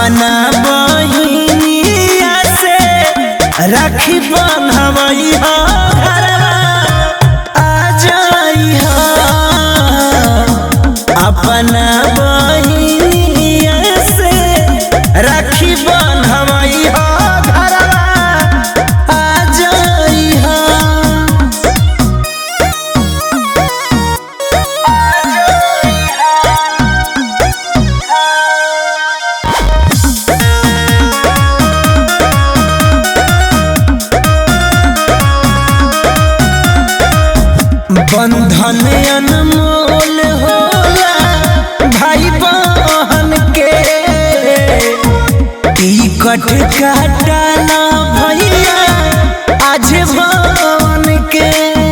अपना बहिनिया से राखी बन्हवई हो घरवा आ जाई हो अपना बहिनिया से राखी बन्हवई हो घरवा आ जाई हो बंधन अनमोल होला भाई बहन के टिकट काटला भैया आज भवन के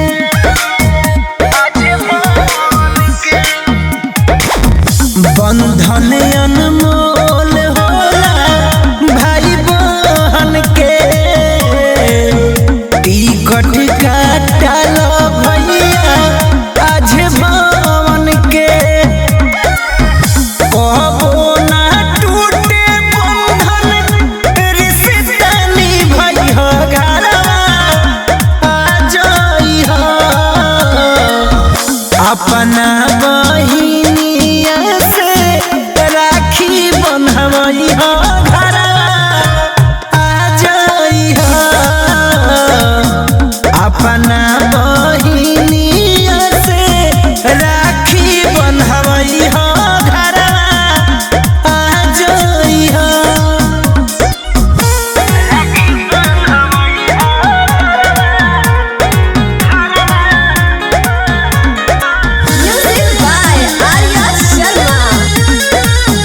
बंधन अनमोल होला भाई बहन के टिकट काटल भैया आज भवन के कबो ना टूटे बंधन रिश्ता निभई हो घरवा आ जाई हो अपना बहिनिया से राखी बन्हवई हो घरवा आ जाई हो अपना बहिनिया से राखी बन्हवई हो घरवा आ जाई हो Music by Arya Sharma.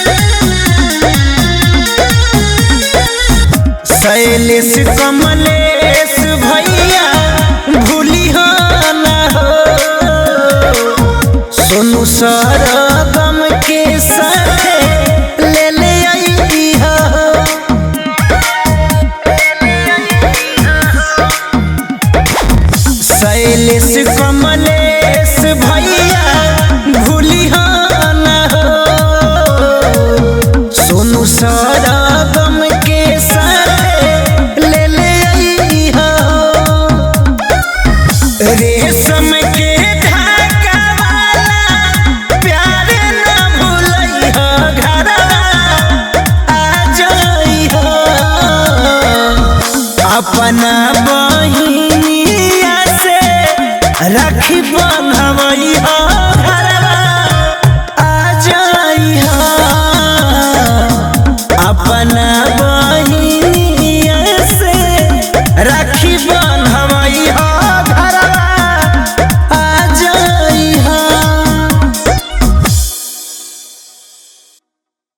Shailesh Kamlesh भैया भूली हो न हो सोनू सरगम के साथ ले ले आई हो शैलेश कमलेश भैया भूली हो न हो सोनू सरगम के साथ ले ले आई हो रेशम के धागा वाला प्यार न भूलई हो घरवा आ जाई हो अपना